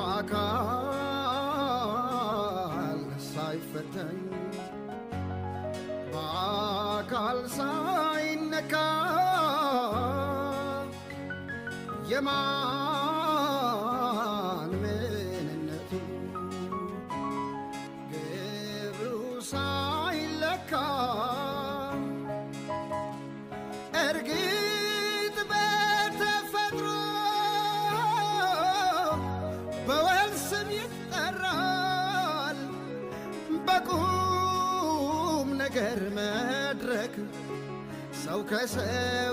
በአካል ሳይፈተን በአካል ሳይነካ የማን ምንነቱ ግብሩ ሳይለካ እርግጥ በተፈጥሮ በወል ስም ይጠራል በቁም ነገር መድረክ ሰው ከሰው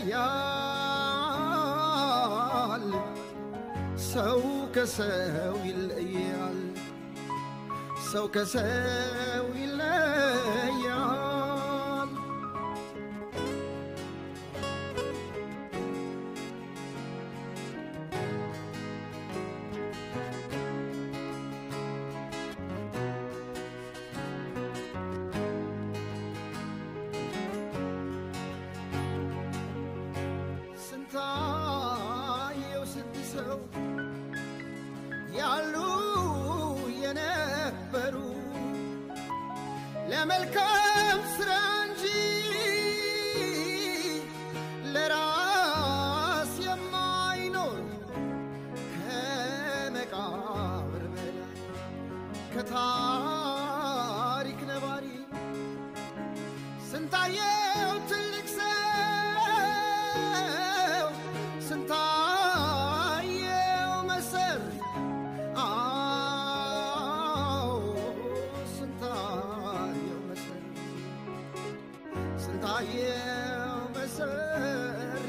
ይለያል ሰው ከሰው ይለያል ሰው ከሰው ይለያል ስንታየው ስንት ሰው ያሉ የነበሩ ለመልካም ስራ እንጂ ለራስ የማይኖር ከመቃብር በላይ ከታሪክ ነባሪ ስንታየው ትልቅ ሰው ስንታየው መሰር አዎ ስንታየው መሰር ስንታየው መሰሪ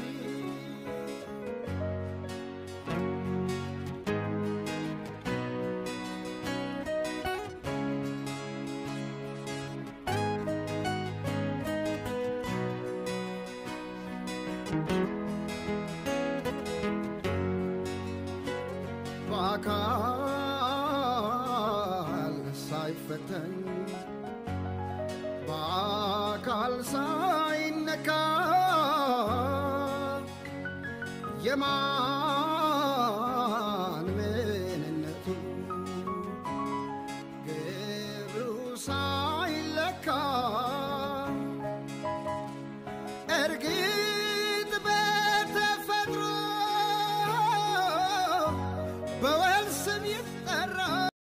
በአካል ሳይፈተን በአካል ሳይነካ የማን ምንነቱ ግብሩ ሳ